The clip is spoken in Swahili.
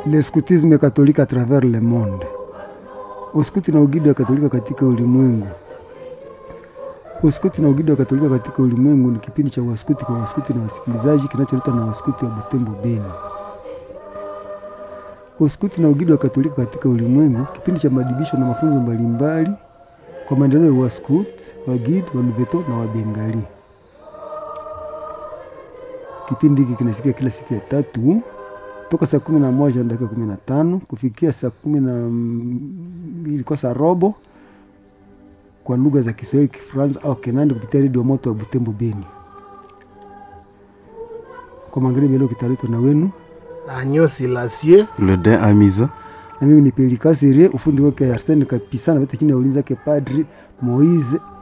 le scoutisme catholique à travers le monde, uskuti na ugidi wa Katolika katika ulimwengu. Uskuti na ugidi wa Katolika katika ulimwengu ni kipindi cha waskuti kwa waskuti na wasikilizaji kinacholetwa na waskuti wa Butembo Beni. Uskuti na ugidi wa Katolika katika ulimwengu, kipindi cha maadibisho na mafunzo mbalimbali kwa maendeleo ya waskut, wagid, waluveto na wabengali. Kipindi hiki kinasikia kila siku ya tatu toka saa kumi na moja na dakika kumi na tano kufikia saa kumi na mbili kwa saa robo kwa lugha za Kiswahili, Kifaransa au Kinandi kupitia redio moto wa Butembo Beni. Kwa magharibi leo kitaletwa na wenu Agneau Silencieux Le Dain Amiza. na mimi ni Pelika Serie, ufundi wake Arsene Kapisa na wote chini ya ulinzi wake Padri Moise